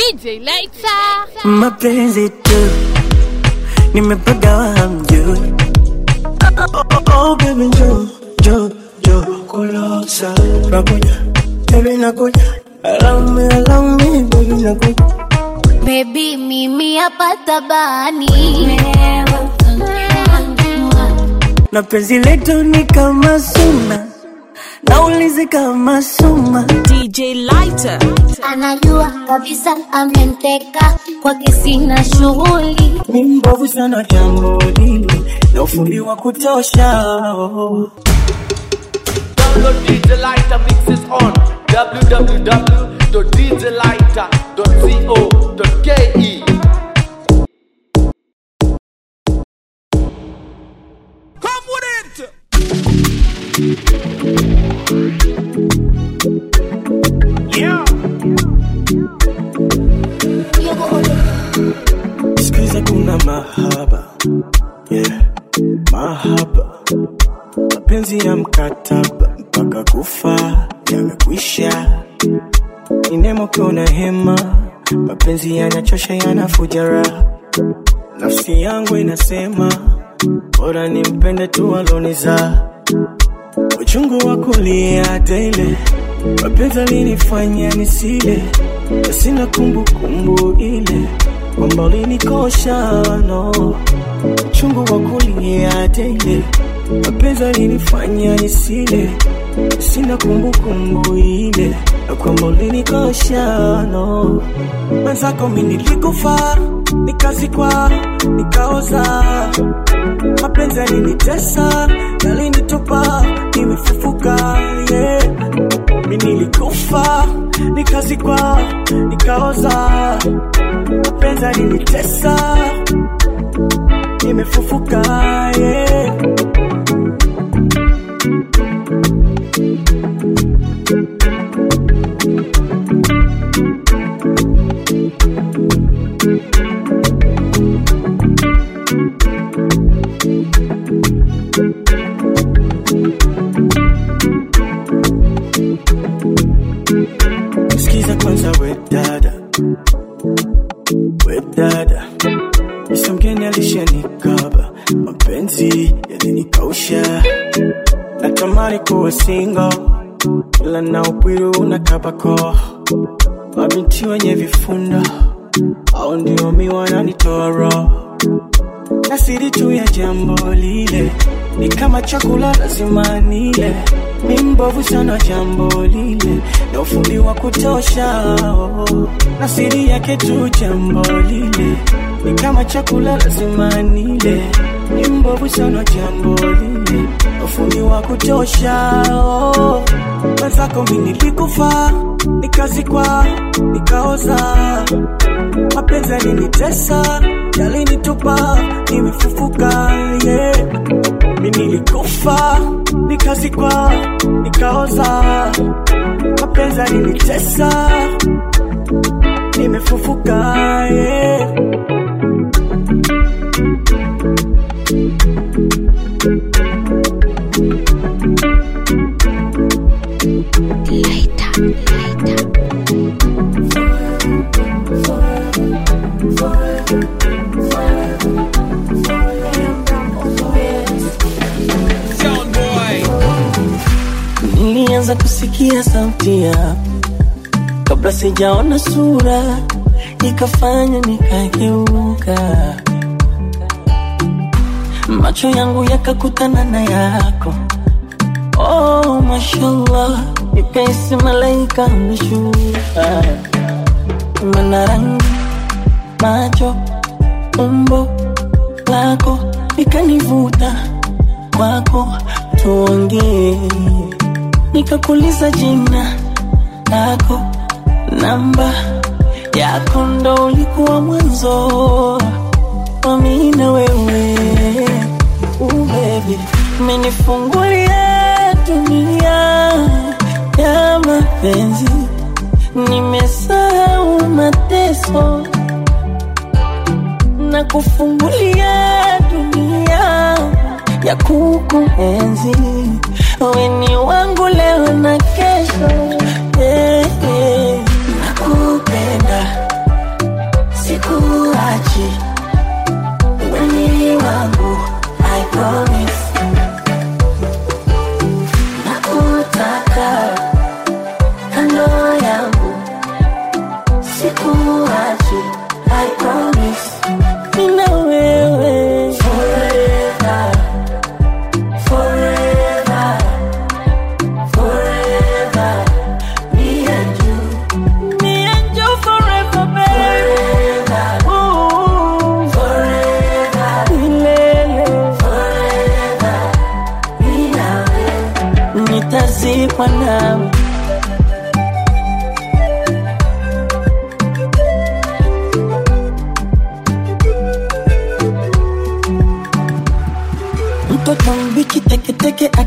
DJ Lighter. mapenzi tu nimepagawa hamjui oh, oh, oh, baby njo njo njo kulosa nakuja baby nakuja allow me allow me baby nakuja Baby, mimi hapa tabani na penzi letu ni kama suna naulizi kama suma DJ Lighter. anajua kabisa ameniteka kwake sina shughuli mi mbovu sana jambo hili na ufundi wa kutosha oh. Download DJ Lighter mixes on www.djlighter.co.ke. Come with it! Yeah. Sikiza kuna mahaba yeah. Mahaba mapenzi ya mkataba mpaka kufa yamekwisha. Ni nemo kiona hema, mapenzi yanachosha yanafuja raha. Nafsi yangu inasema bora nimpende tu aloniza uchungu wa kulia daily, mapenzi alinifanya nisile, na sina kumbukumbu ile kwamba ulinikosha no uchungu wa kulia daily, mapenzi alinifanya nisile, na sina kumbukumbu ile na kwamba ulinikosha no mwenzako mi nilikufa nikazikwa nikaoza mapenzi yalinitesa yalinitupa nimefufuka yeah. mi nilikufa nikazikwa nikaoza mapenzi yalinitesa nimefufuka yeah. Sikiza kwanza we dada, we dada, Misa mgeni alishanikaba, mapenzi yalinikausha, natamani kuwa single, ila na upwiru unakabako, mabinti wenye vifunda au ndio mi wananitoa roho na siri tu ya jambo lile ni kama chakula lazima nile, mi mbovu sana jambo lile na ufundi wa kutosha oh. na siri yake tu jambo lile ni kama chakula lazima nile, mi mbovu sana jambo lile na ufundi wa kutosha oh. mwenzako mi nilikufa nikazikwa nikaoza mapenzi yalinitesa yalinitupa nimefufuka yeah. mi nilikufa nikazikwa nikaoza mapenzi yalinitesa nimefufuka yeah. Sound boy. Nilianza kusikia sauti yako kabla sijaona sura, ikafanya nikageuka, macho yangu yakakutana na yako. Oh, mashallah, nipesi malaika ameshuka, mana rangi, macho, umbo lako ikanivuta kwako, tuongee nikakuliza jina lako, namba yako, ndo ulikuwa mwanzo wa mimi na wewe. Uh, baby, umenifungulia dunia ya mapenzi, nimesahau mateso na kufungulia dunia ya kukuenzi. Wewe ni wangu leo na kesho, eh, eh. nakupenda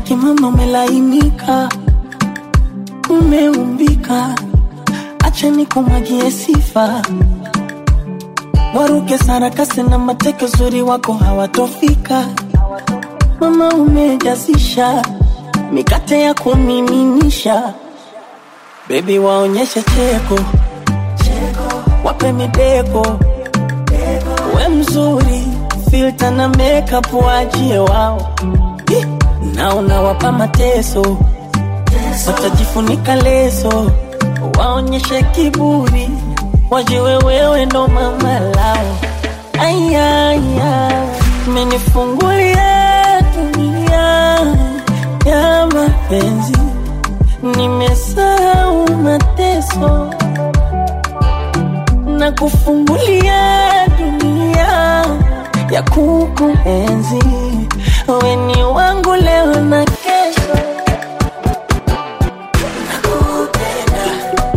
kimama umelainika, umeumbika, acha nikumwagie sifa. Waruke sarakasi na mateke, uzuri wako hawatofika. Mama umejazisha mikate ya kumiminisha, bebi waonyeshe cheko, wape mideko, we mzuri, filter na makeup waachie wao, Ih, na unawapa mateso, watajifunika leso, waonyeshe kiburi, wajiwe wewe ndo mama lao. Ayaya, menifungulia dunia ya mapenzi, nimesahau mateso na kufungulia dunia ya kukuenzi. Wewe ni wangu leo na kesho. Nakupenda,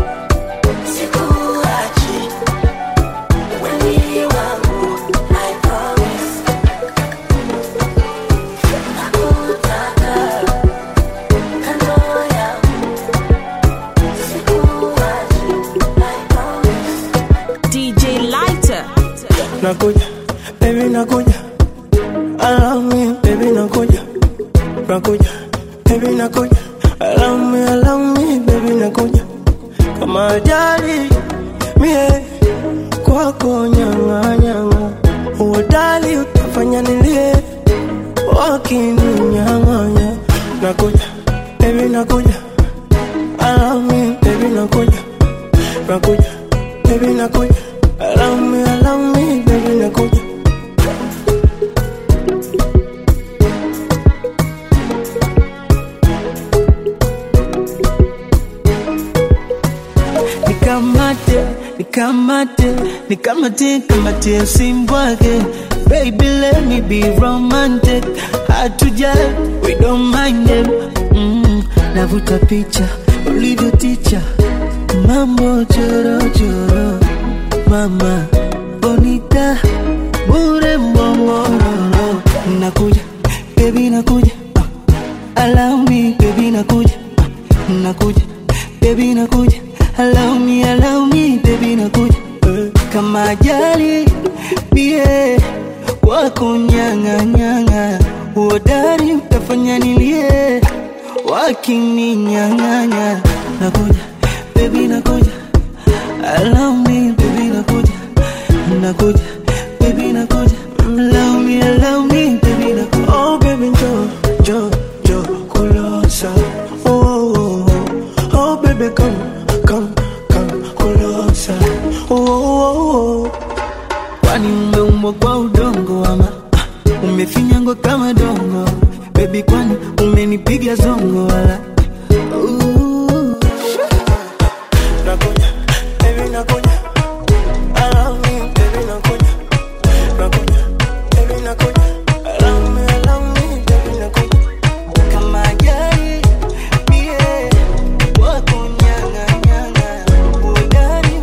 sikuachi. Wewe ni wangu, I promise. Nakutaka kando yangu, sikuachi, I promise. DJ Lighter. nakuja baby nakuja allow me baby nakuja nakuja baby nakuja allow me allow me baby nakuja kama ajali mie kwako nyanga nyanga uodali utafanya nilie wakininyang'anya nakuja baby nakuja allow me baby nakuja nakuja baby nakuja allow me allow me baby nakuja nikamate nikamate nikamate kamate usimbwage baby let me be romantic hatuja we don't mind them mm, navuta picha ulivyo ticha mambo chorochoro mama bonita bure mbongororo nakuja baby nakuja uh, allow me baby nakuja uh, nakuja baby nakuja allow me allow me baby nakuja uh, kama ajali bie wako nyanga nyanga uodari utafanya nilie wakininyang'anya nakuja baby nakuja allow me baby nakuja nakuja baby nakuja allow me allow me baby nakuja oh baby jo jo jo kulosa oh oh oh oh baby come come come kulosa oh oh oh kwani umeumbwa kwa udongo ama ah, umefinyangwa kama dongo bebi kwani umenipiga zongo wala Ooh. Nakuja, baby, nakuja. Allow me, baby, nakuja. Nakuja, baby, nakuja. Allow me, allow me, baby, nakuja. Kama ajali, mie, wako nyanga, nyanga. Udari,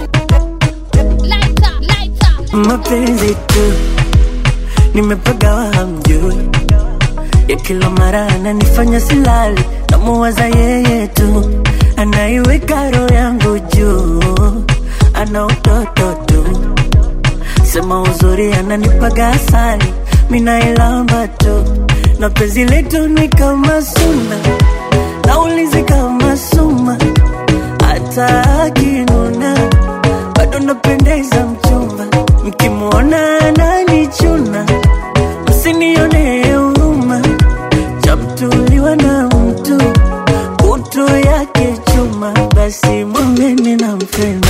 Lighter, lighter. mapenzi tu nimepagawa hamjui ya kila mara ananifanya silali namuwaza yeye tu anaiweka roho yangu juu ana utoto tu sema uzuri ananipaga asali minailamba tu na penzi letu ni kama suna naulizi kama suma hata akinuna bado napendeza mchumba mkimwona ananichuna msinione huruma chamtuliwa na mtu kutu yake chuma basi mwambeni nampenda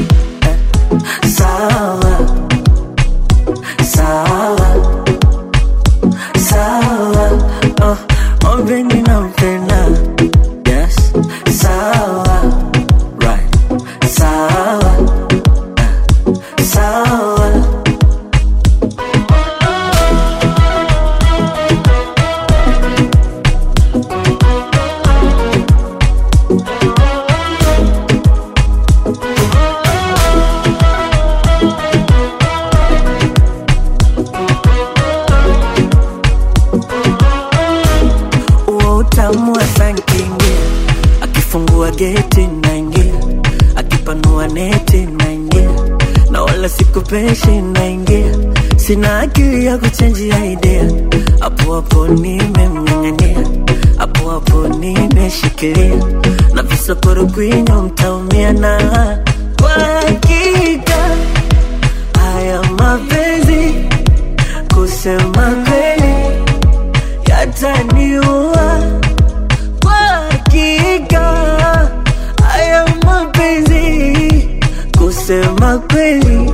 Eh, sawa sawa sawa oh, mwambeni nampenda yes sawa right sawa eh, sawa neti naingia na wala sikupeshi naingia sina akili ya kuchenjia idea hapo hapo nimemng'ang'ania hapo hapo nimeshikilia na visokoro kwinyo mtaumia na kwa hakika haya mapenzi kusema kweli yataniua kwa hakika haya mapenzi kusema kweli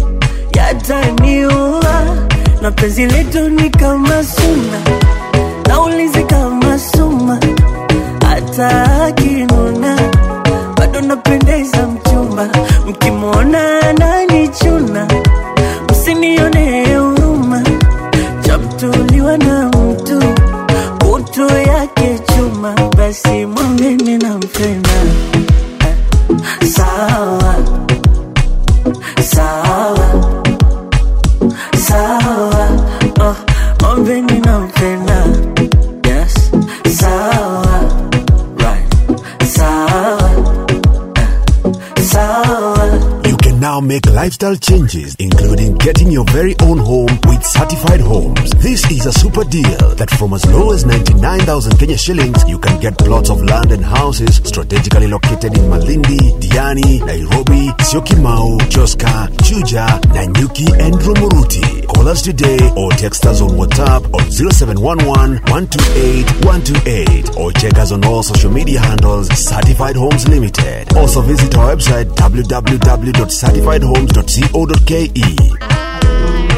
yataniua na penzi letu ni kama suna naulizi kama suma hata akinuna bado napendeza mchumba mkimwona ananichuna msinione huruma chamtuliwa na mtu kutu yake chuma basi mwambeni nampenda Eh, sawa sawa sawa oh, mwambeni nampenda yes sawa right sawa eh, sawa You can now make lifestyle changes, including getting your very own home with certified homes. This is a super deal that from as low as 99,000 Kenya shillings, you can get plots of land and houses strategically located in Malindi, Diani, Nairobi, Syokimau, Joska, Chuja, Nanyuki, and Rumuruti. Call us today or text us on WhatsApp on 0711 128 128 or check us on all social media handles Certified Homes Limited. Also visit our website www.certifiedhomes.co.ke.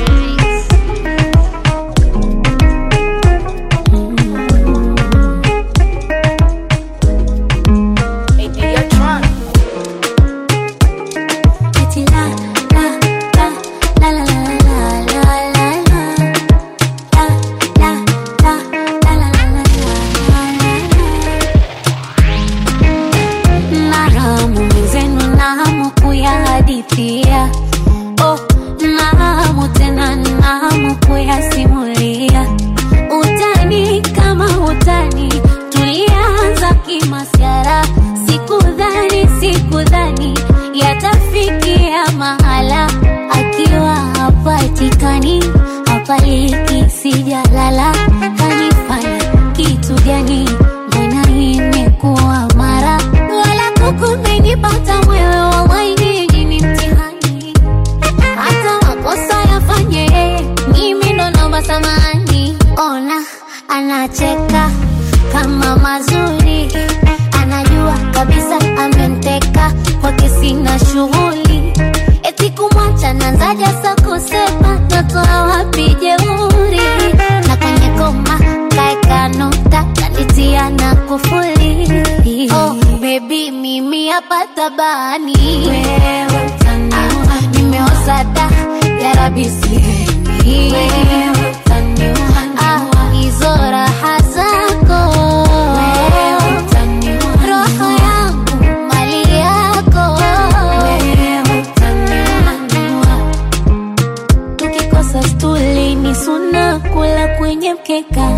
Eti la, la, la, la, la, la, la, la, la, la. La, la, la, la, la, la, la, la, la. Na hamu mwenzenu na hamu kuyahadithia oh, na hamu tena na hamu kuyasimulia utani kama utani tulianza kimasiara sikudhani sikudhani yatafikia mahala akiwa hapatikani hapaliki sijalala kanifanya kitu gani mbona imekuwa mara wala kukumenipata mwewe wawainiji ni mtihani hata makosa yafanye yeye, mimi ndo naomba samani. Ona anacheka kama mazuri, anajua kabisa amemteka kwake, sina shughuli eti kumwacha nanzaja sa kusema natoa wapi jeuri na kwenye koma kaeka nukta kanitia na kufuli oh, bebi mimi hapa tabani wewe utaniua nimeoza da yarabi sihemi wewe utaniua ah, hizo raha zako wewe utaniua roho yangu mali yako wewe utaniua tukikosa stuli ni suna kula kwenye mkeka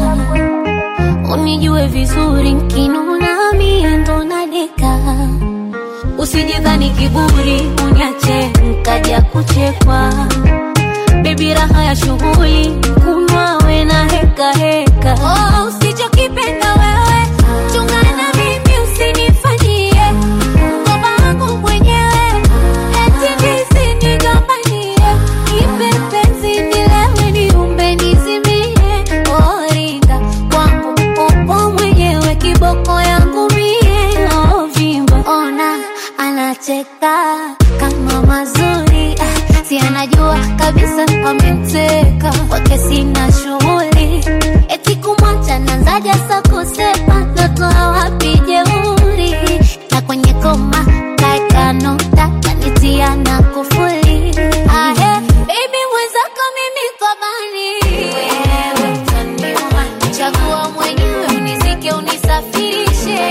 unijue vizuri nkinuna mie ndo nadeka usijidhani kiburi uniache nkaja kuchekwa bebi raha ya shughuli kunwa we na heka heka oh, usichokipenda wewe chungana mimi usinifanyie mkoba wangu mwenyewe eti ndizi nigombanie ipe penzi nilewe niumbe nizimie oringa kwangu upo mwenyewe kiboko yangu mie ovimba ona anacheka kama mazuri ah, si anajua kabisa amemteka kwake sina shughuli eti kumwacha nanzaja sa kusema natoa wapi jeuri na kwenye koma kaeka nukta kanitia na kufuli ahe baby mwenzako mimi kobani wewe utaniua chagua mwenyewe unizike unisafirishe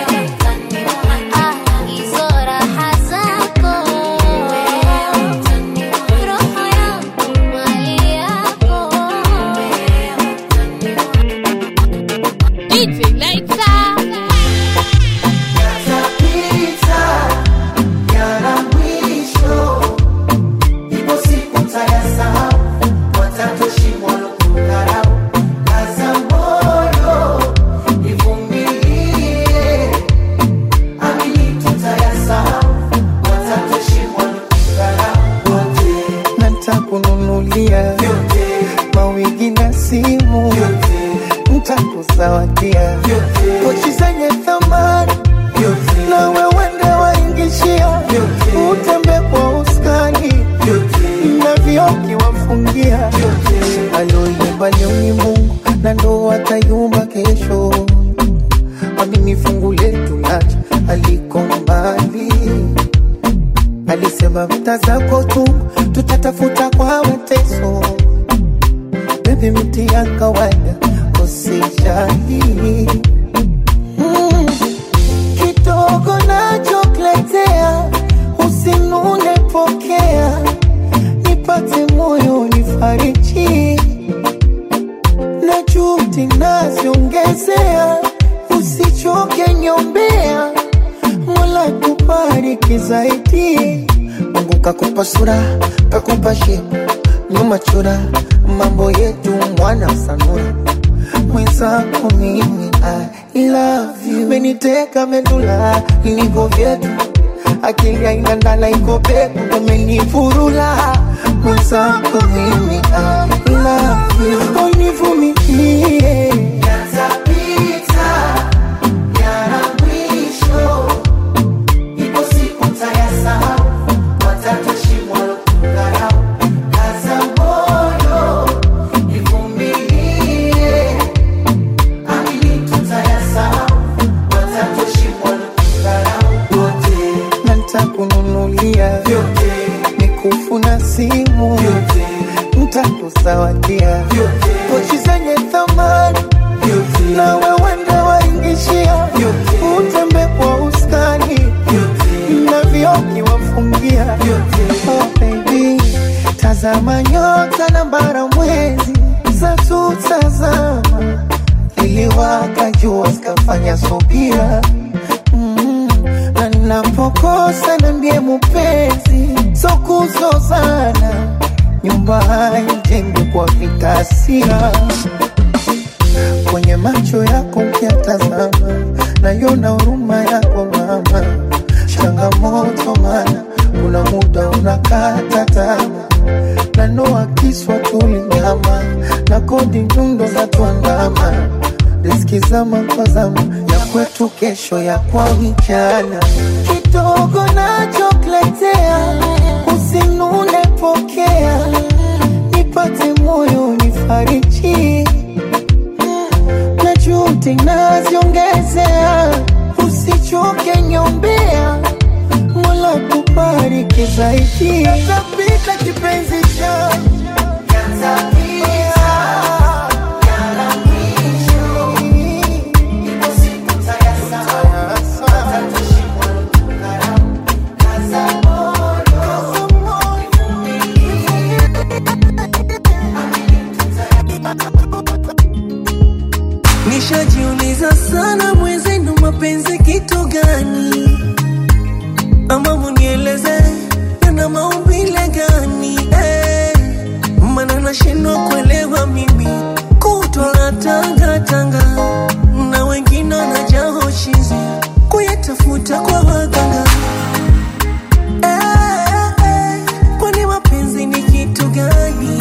Ah, hizo raha zako wewe utaniua roho yangu mali yako DJ Lighter. Yatapita, yana alisema vita zako tu tutatafuta kwa mateso. Baby, miti ya kawaida usijali mm. Kidogo nachokuletea usinune, pokea nipate moyo nifariji na juhudi naziongezea, usichoke nyombea, Mola kubariki zaidi. Mungu kakupa sura, kakupa shepu, nyuma chura, mambo yetu mwana sanura mwenzako mimi I love you, meniteka medula niko vyetu, akili haina ndala iko peku, umenifurula mwenzako mimi I love you, univumilie yatapita, yana mwisho, ipo siku tayasahau, watatoshimwa kudharau, kaza moyo ivumilie na nitakununulia mikufu na simu, nitakusawadia pochi zenye thamani, na wewe ndo waingishia, utembe kwa uskani na vioki wafungia. Oh baby, tazama nyota na bara mwezi zatutazama iliwaka jua zikafanya subira mm, na napokosa na ndiye mupenzi sokuzozana nyumba haijengwi kwa vikasia kwenye macho yako ukiatazama nayona huruma yako mama changamoto mana kuna muda unakata tamaa na noa kiswa tulinyama na kodi nyundo za tuandama riski zama kwa zama ya kwetu kesho ya kwa vijana kidogo nachokuletea usinune pokea nipate moyo nifariji na juhudi naziongezea usichoke nyombea Mola kubariki zaidi yatapita kipenzi cha Nishajiuliza sana mwenzenu, mapenzi kitu gani? Ama munieleze yana maumbile gani? Eh, maana nashindwa kuelewa mimi, kutwa na tanga tanga na wengine wanajaa chizi kuyatafuta kwa waganga. Eh, eh, kwani mapenzi ni kitu gani?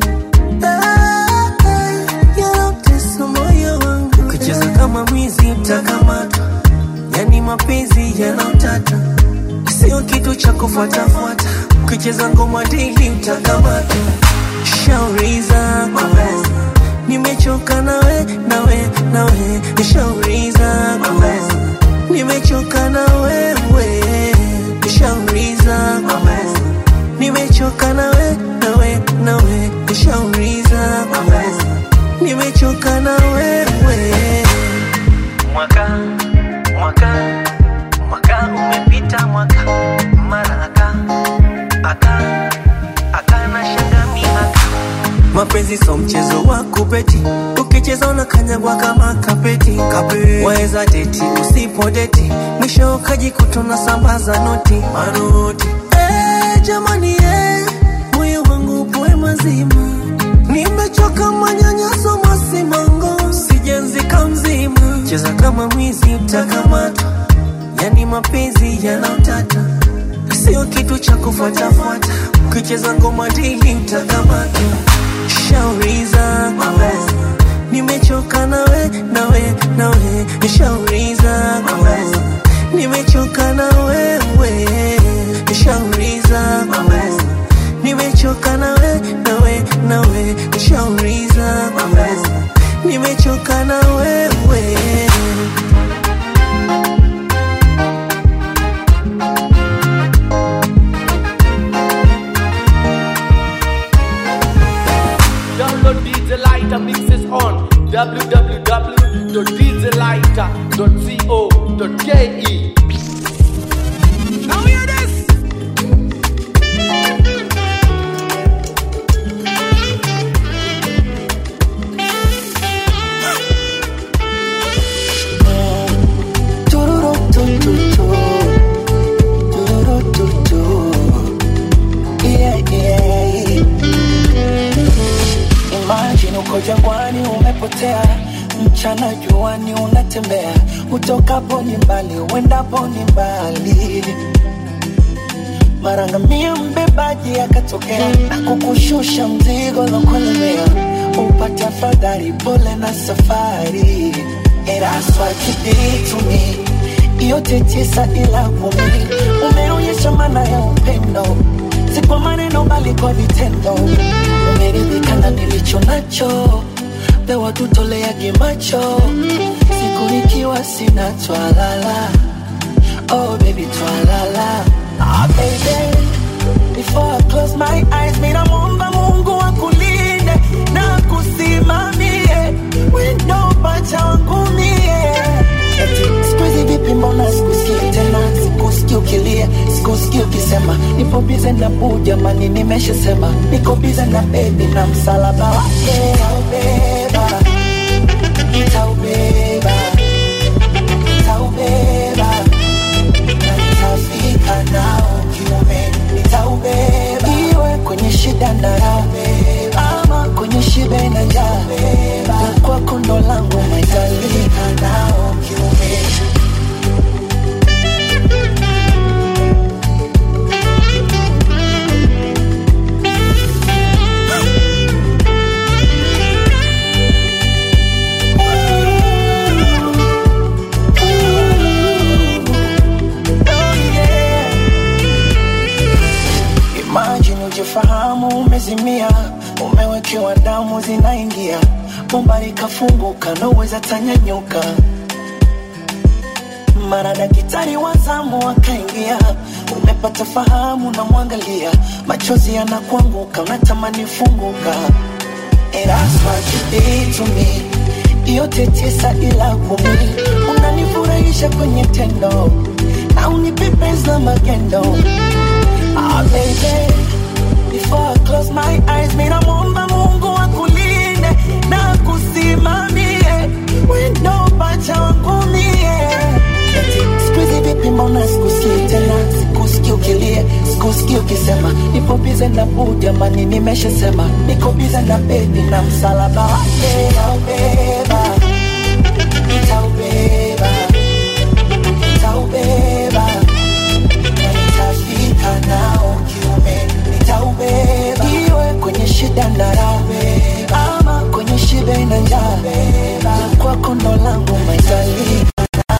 Eh, eh, yanautesa moyo wangu, kucheza kama mwizi utakamatwa, yani mapenzi yanautata sio kitu cha kufuatafuata, kucheza ngoma dili utakamatwa. Shauri zako nimechoka nawe nawe nawe, shauri zako nimechoka na wewe, shauri zako nimechoka nawe nawe nawe, shauri zako nimechoka na wewe. Mwaka mwaka mwaka umepita, mwaka mara aka aka aka na shanga mihaka Mapenzi so mchezo wa kubeti, ukicheza unakanyagwa kama kapeti. Kape. Waweza deti usipo deti, mwisho ukajikuta unasambaza noti manoti. Eh, jamani eh, moyo wangu upoe mazima, nimechoka manyanyaso masimango, sijenzika mzima. Cheza kama mwizi utakamatwa, yani mapenzi yanautata sio kitu cha kufuatafuata, ukicheza ngoma dili utakamatwa. Shauri zako nimechoka nawe nawe nawe, shauri zako nimechoka na wewe, shauri zako nimechoka nawe nawe nawe, shauri zako nimechoka na wewe. www.djlighter.co.ke. Now hear this. Tururutututu. Tururututu. Yeah, yeah. Imagine uko jangwani umepotea, mchana juani unatembea, utokapo ni mbali, uendapo ni mbali. Mara ngamia mbebaji akatokea na kukushusha mzigo lokolemea, upate afadhali, pole na safari. And that's what you did to me. Yote tisa ila kumi, umeonyesha maana ya upendo, si kwa maneno bali kwa vitendo. Umeridhika na nilicho nacho, pewa tutoleage macho, siku nikiwa sina twalala. Oh baby twalala. Ah baby, before I close my eyes, mina muomba Mungu akulinde na kusimamie wendo pacha wangu mie. Eti siku hizi vipi, mbona sikusikii tena, sikusikii ukilia, sikusikii ukisema nipo bize na buu, jamani, nimeshasema niko bize na bebi na msalaba wake nitaubeba, nitaubeba, nitaubeba na nitafika nao kiume, nitaubeba iwe kwenye shida na raha, ama kwenye shibe na njaa, na kwako ndo langu maitalika nao kiume. Oh, yeah. Imagine ujifahamu umezimia, umewekewa damu zinaingia, bomba likafunguka, naweza tanyanyuka. Mara daktari wa zamu akaingia, umepata fahamu, namwangalia, machozi yanakuanguka, unatamani funguka. And that's what you did to me. Yote tisa ila kumi, unanifurahisha kwenye tendo na unipepeza magendo. Ah, baby, before I close my eyes, mina muomba Mungu akulinde na kusimamie wendo pacha wangu mie. Eti, siku hizi vipi, mbona sikusikii tena, sikusikii ukilia, sikusikii ukisema nipo bize na buu, jamani, nimeshasema niko bize na bebi na msalaba wake nitaubeba, nitaubeba, nitaubeba na nitafika nao kiume, nitaubeba iwe kwenye shida na raha, ama kwenye shibe na njaa, na kwako ndo langu maitalika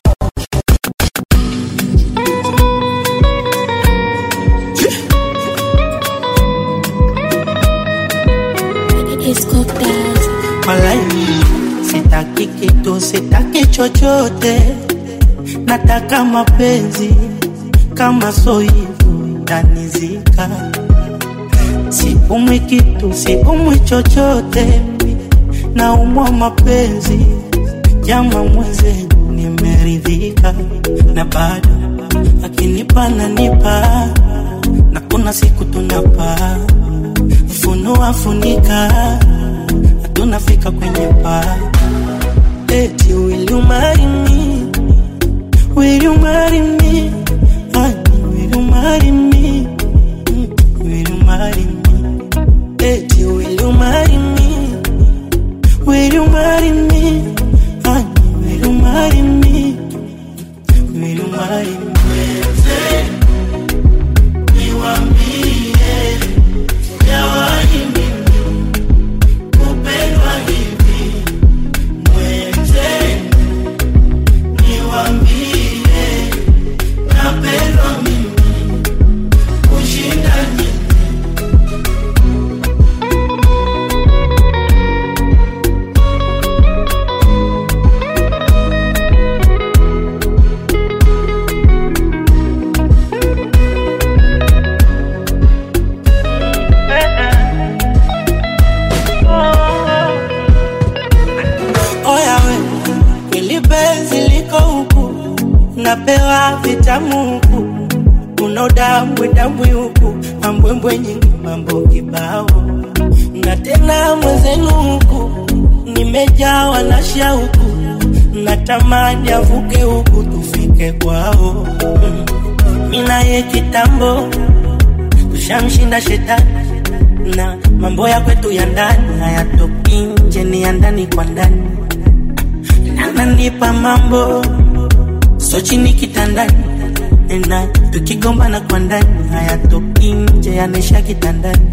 It's cocktails. Walai, sitaki kitu, sitaki chochote, nataka mapenzi kama so hivyo tanizika. Siumwi kitu, siumwi chochote, naumwa mapenzi jama mwenzenu, nimeridhika na bado akinipa nanipa, na kuna siku tunapaa funua funika tunafika kwenye paa eti will you marry me will you marry me honey will you marry me Mm, will you marry me eti will you marry me will you marry me honey will you marry me will you marry me dambwe dambwe huku na mbwembwe nyingi mambo kibao na tena mwenzenu huku nimejawa na shauku natamani avuke huku tufike kwao Mm. mi naye kitambo tushamshinda shetani na mambo ya kwetu ya ndani hayatoki nje ni ya ndani kwa ndani ananipa mambo so chini kitandani na tukigombana kwa ndani hayatoki nje yanaisha kitandani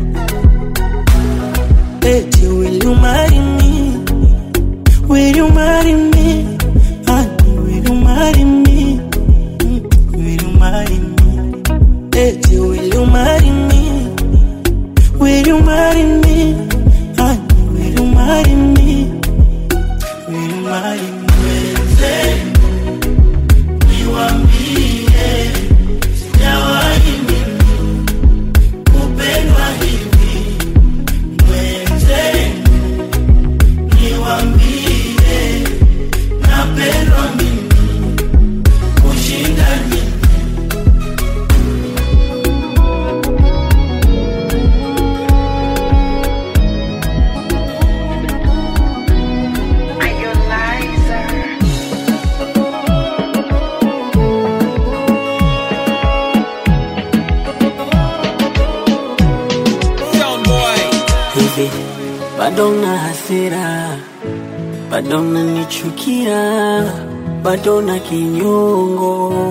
eti will you marry me will you marry me honey will you marry me Mm, will you marry me eti will you marry me will you marry me honey will you marry me will you marry me hivi bado na hasira bado nanichukia bado na kinyongo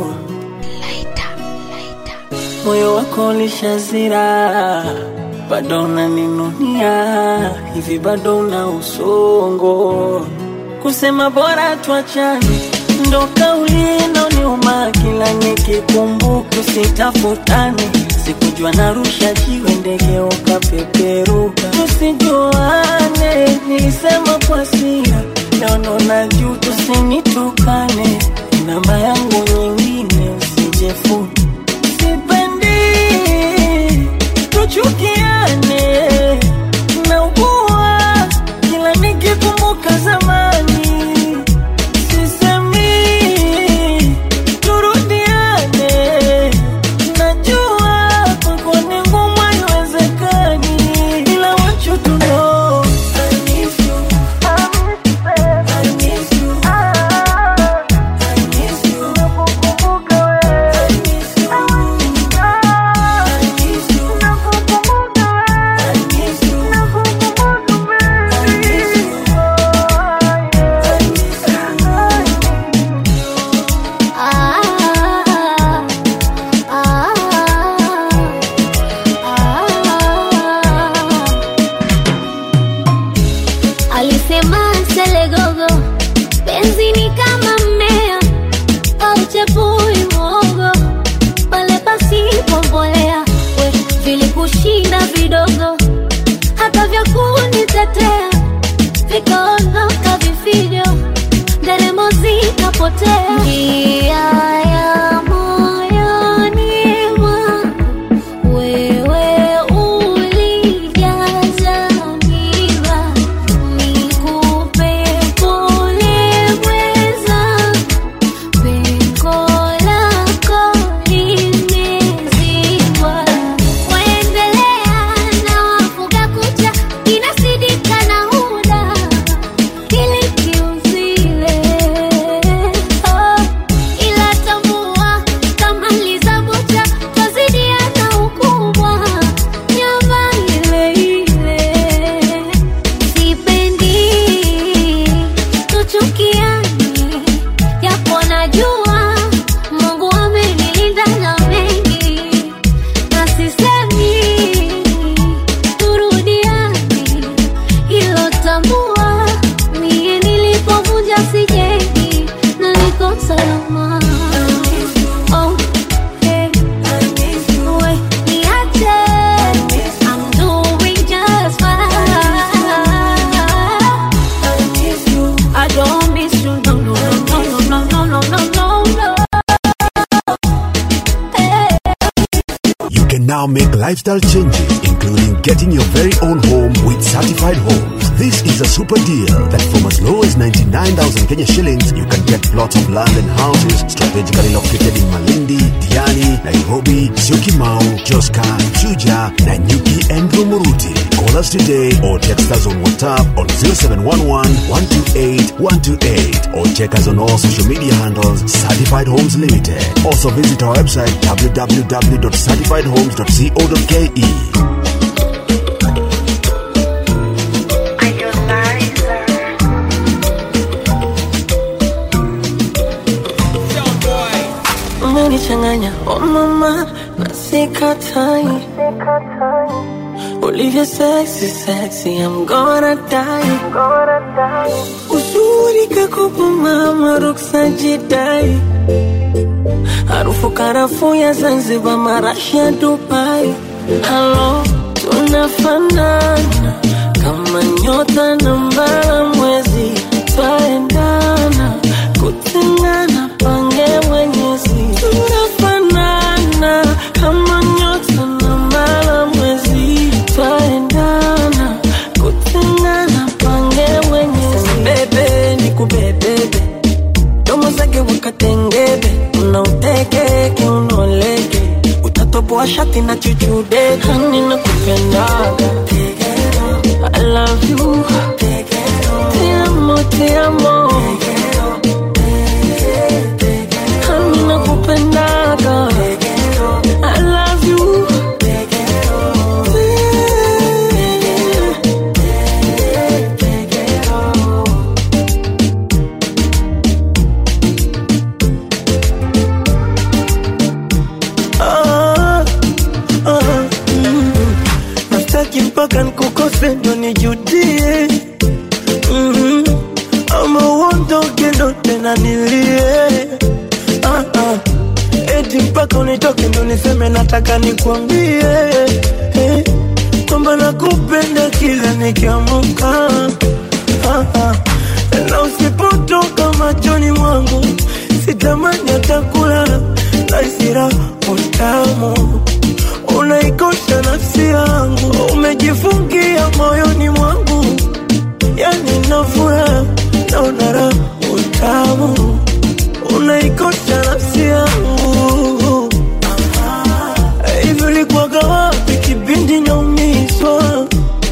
moyo wako lishazira bado naninunia hivi bado na usongo kusema bora tuachane ndo kauli inaoniuma kila nikikumbuka usitafutane sikujua narusha jiwe ndege ukapeperuka tusijuane nilisema kwa sira naono na juu tusinitukane namba yangu nyingine usijefuni sipendi tuchukiane naugua kila nikikumbuka zamani sisemi turudiane najua kwako ni ngumu haiwezekani ila want you to know I miss you. I miss you. I miss you. Nakukumbuka wewe. I miss you. I miss you. Nakukumbuka wewe. I miss you. Nakukumbuka wewe. I miss you. Alisema Selegogo, penzi ni kama mmea auchepui mwogo pale pasipo mbolea. We vilikushinda vidogo, hata vya kunitetea vikaondoka vifijo, nderemo zikapotea. Njia ya moyoni mwangu wewe ulijaza miba, nikupe pole mweza, pengo lako limezibwa. Waendelea na wafuga kucha, inasidika na huda ili kiuzile. Oh, ila tambua kama lizabucha twazidiana ukubwa nyama ile ile sipendi tuchukiani japo najua mungu amenilinda na mengi na sisemi turudiani hilo tambua mie nilipovunja sijengi na niko salama Oh, hey. We, niache. I'm doing just fine. I don't miss you, no, no, no, no, no, no, no, no, no, no. Hey. You can now make lifestyle changes, including getting your very own home with certified homes. This is a super deal that from as low as 99,000 Kenya shillings, you can get plots of land and houses strategically located in Malindi, Diani, Nairobi, Syokimau, Joska, Chuja, Nanyuki, and Rumuruti. Call us today or text us on WhatsApp on 0711 128 128 or check us on all social media handles Certified Homes Limited. Also visit our website www.certifiedhomes.co.ke. umenichanganya oh mama na sikatai ulivyo sexy sexy I'm gonna die uzuri kakupa mama ruksa jidai harufu karafuu ya Zanzibar marashi ya Dubai halo tunafanana kama nyota na mbala mwezi twaendana kutengana pange mwenyezi tunafanana kama nyota na mbala mwezi twaendana kutengana pange mwenyezi bebe ni kubebebe domo zake wakatengebe unauteke kiunoleke utatoboa shati na chuchude hani na kupendaga I love you Te amo, te amo Hani na kupendaga I love you Ah, ah, mm. Nastaki mpaka nikukose ndo nijudie mm. Ama uondoke ndo tena nilie ah, ah. Eti mpaka unitoke ndo niseme nataka nikwambie eh, kwamba nakupenda kila nikiamuka ah, ah. Na usipotoka machoni mwangu sitamani hata kulala na isira utamu unaikosha nafsi yangu umejifungia moyoni mwangu yani nafura naona raha utamu unaikosha nafsi yangu hivi ulikuwaga wapi kipindi naumizwa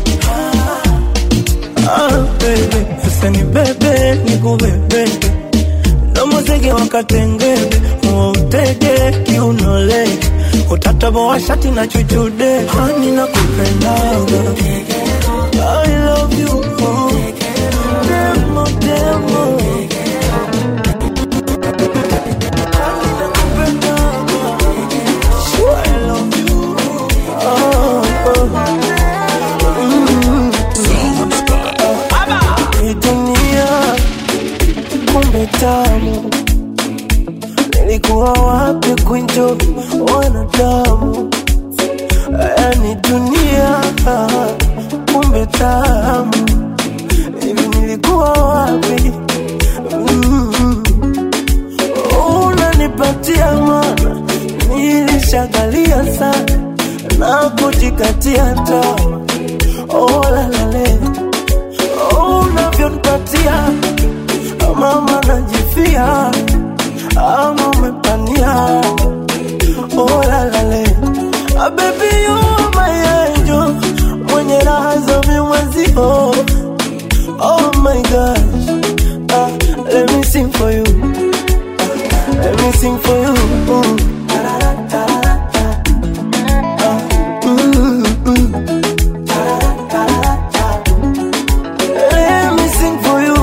ah, baby, sasa ni bebe nikubebebe nomozege wakatengebe uwautege kiunoleke utataboa shati na chuchude hani na kupendaga I love you oh. Demo, demo. Hani nakupendaga. I love you oh, oh. Hii dunia kumbe tamu, nilikuwa wapi kuenjoy wanadamu? Yani dunia kumbe tamu, hivi nilikuwa wapi? Mm. Unanipatia mana, nilishagalia sana na kujikatia tamaa. Oh, la, la, le. Oh, unavyonipatia mama najifia ama umepania oh, la, la, le. Ah, baby you are my angel mwenye raha za mimwezio oh my gosh ah, let me sing for you ah, let me sing for you mm. Ah, mm, mm. Let me sing for you.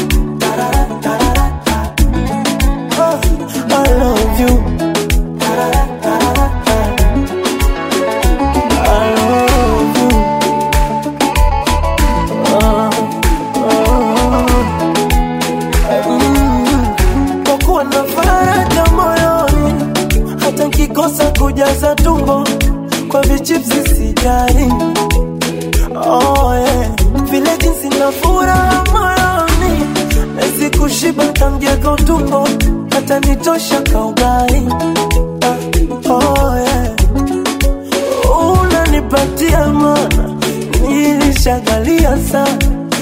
Oh, I love you. I love you. Oh, oh. Mm. Kwa kuwa na faraja moyoni, hata nkikosa kujaza tumbo kwa vichipsi sijali oh, yeah. vile jinsi na furaha moyoni nezi kushiba tamjega utumbo hata nitosha kaugai ah, oh, yeah. unanipatia mana nilishagalia sana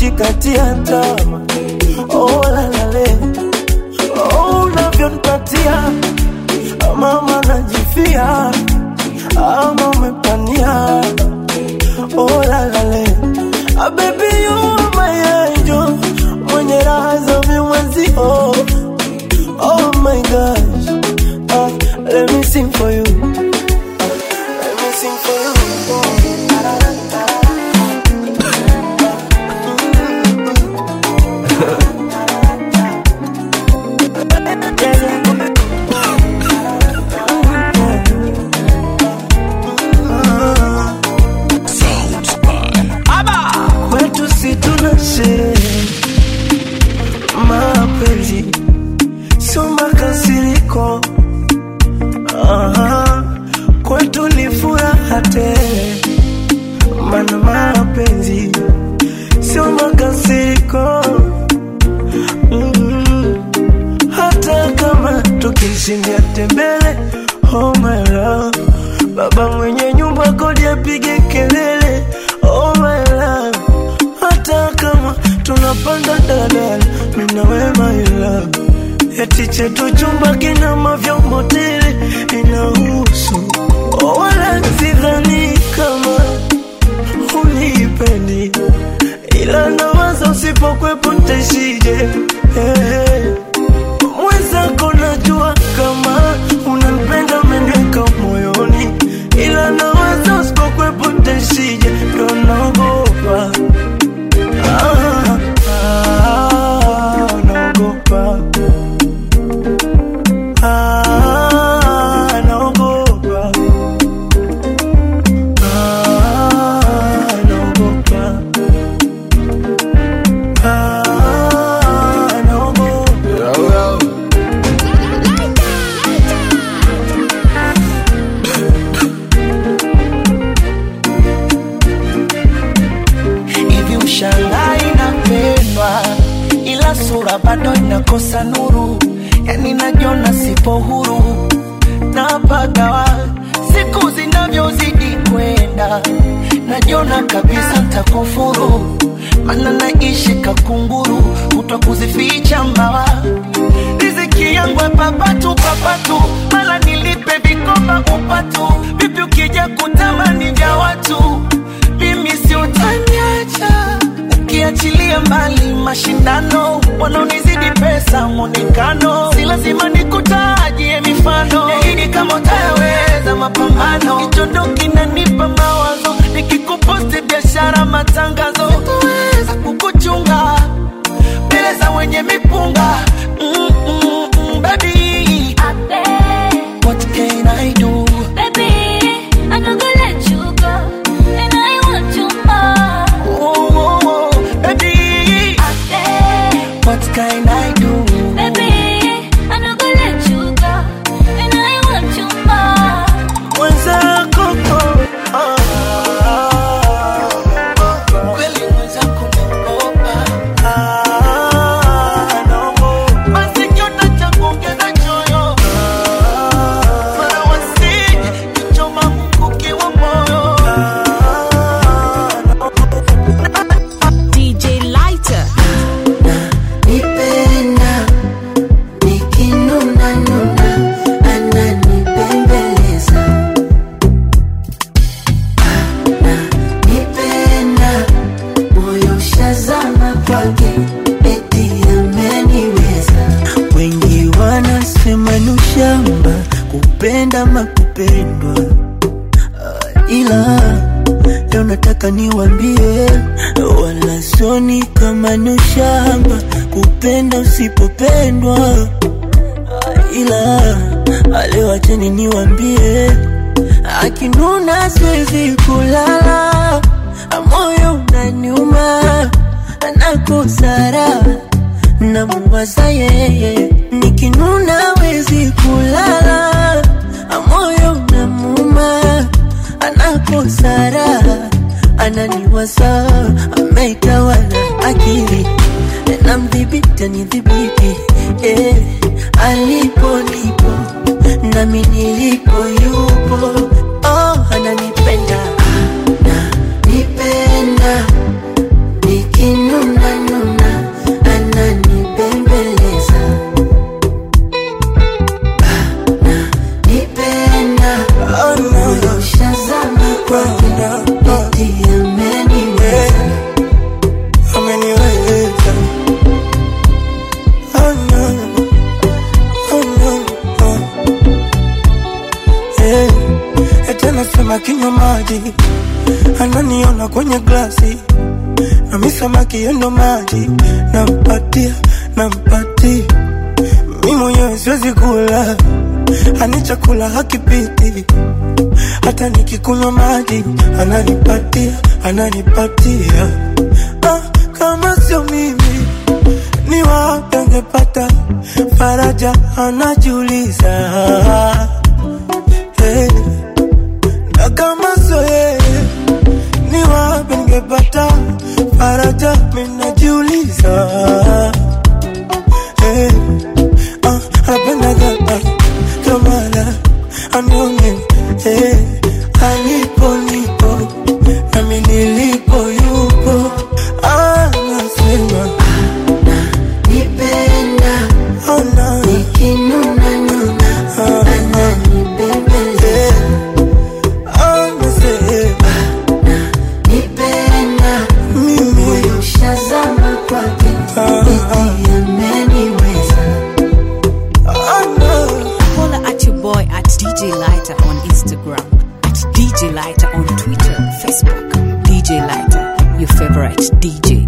kujikatia tamaa oh, lalale oh, unavyonipatia mama najifia ama umepania oh, lalale ah, baby you are my angel mwenye raha za vimwezi oh, oh my gosh ah, let me sing for you ah, let me sing for you kwetu si tuna sherehe mapenzi sio makasiriko Aha, kwetu ni furaha tele mana mapenzi sio makasiriko mm hata kama tukishindia tembele oh my love baba mwenye nyumba kodi apige kelele oh my love hata kama tunapanda daladala mina we my love eti chetu chumba kina mavyombo tele inahusu oh, wala sidhani kama unipendi ila nawaza usipokwepo ntaishije hey. mwenzako najua kama unanipenda umeniweka moyoni ila nawaza usipokwepo ntaishije ndo naogopa ah, ah, naogopa ah, naogopa ah, naogopa ah, naogopa hivi ushangai inapendwa ila sura bado inakosa nuru yani najiona sipo huru napagawa siku zinavyozidi kwenda najiona kabisa ntakufuru mana naishi kakunguru kutwa kuzificha mbawa riziki yangu papatu papatu mala nilipe vikoba upatu vipi ukija kutamani vya watu mimi si utaniacha ukiachilia mbali mashindano wanaonizidi pesa mwonekano si lazima nikutajie mifano yaidi kama utayaweza mapambano kichondo kinanipa mawazo nikikuposti biashara matangazo sitoweza kukuchunga mbele za wenye mipunga mm, mm, mm, baby what can I do oh, oh, oh, baby what can I do mwenzako ah, kweli mwenzako naogopa ah, naogopa basi kiota cha kuongeza choyo mara wasije kichoma mkuki wa moyo DJ Lighter. nipenda nikinuna nuna ananipembeleza nipenda moyo shazama kwake eti ameniweza wengi wanasema ni ushamba kupenda makupendwa uh, ila leo nataka niwambie wala soni kama ni ushamba kupenda usipopendwa uh, ila leo acheni niwambie akinuna siwezi kulala moyo unaniuma nakosara namuwaza yeye nikinuna wezi kulala moyo namuma anakosara ananiwaza ameitawala akili namdhibiti anidhibiti eh, alipo nipo nami nilipo yupo oh, ananipenda nipenda nikinuna eti anasema kinywa maji ananiona kwenye glasi na mi samaki yendo maji nampatia nampatia mi mwenyewe siwezi kula ani chakula hakipiti hata nikikunywa maji ananipatia ananipatia ah, kama sio mimi ni wapi angepata faraja anajiuliza hey. na kama sio yeye ni wapi ningepata faraja minajiuliza hey. ah, apendaga kamala anione hey. alipo nipo nami nilipo yupo anasema nipenda ona nikinuna nuna ananibembeleza anasema nipenda mimi moyo ushazama kwake eti ameniweza ana Holla at your boy at DJ Lighter on Instagram, at DJ Lighter on Twitter, Facebook. DJ Lighter, your favorite DJ.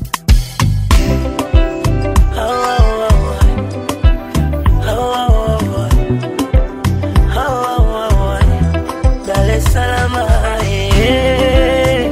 Dar es Salaam, eh.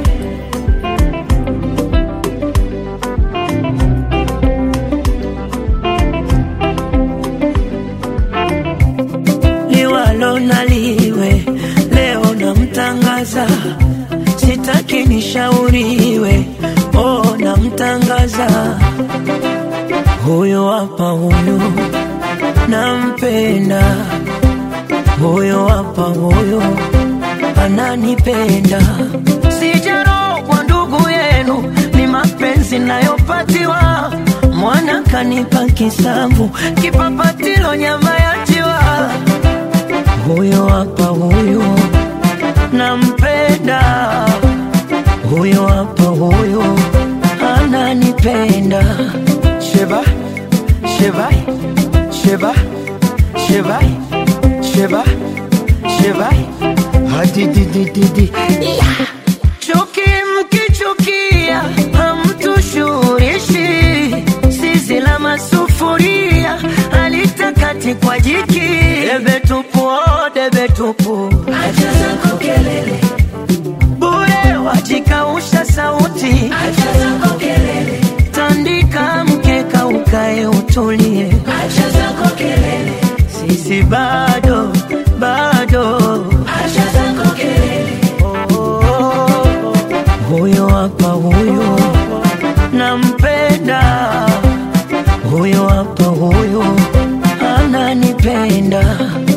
liwalo na liwe, leo namtangaza, sitaki nishauriwe, oh, namtangaza huyo hapa, huyo nampenda, huyo hapa, huyo ananipenda, sijarogwa ndugu yenu, ni mapenzi nayopatiwa mwana kanipa kisamvu, kipapatilo nyama ya jiwa huyo hapa huyo nampenda huyo hapa huyo ananipenda sheba sheba sheba sheba sheba sheba hadididididi yeah. chuki mkichukia hamtushurishi sisi la masufuria alitakati kwa jiki debe tupu oh, debe tupu acha zako kelele bure wajikausha sauti acha zako kelele tandika mkeka ukae utulie acha zako kelele sisi bado bado acha zako kelele oh, oh, oh. huyo hapa huyo nampenda huyo hapa huyo ananipenda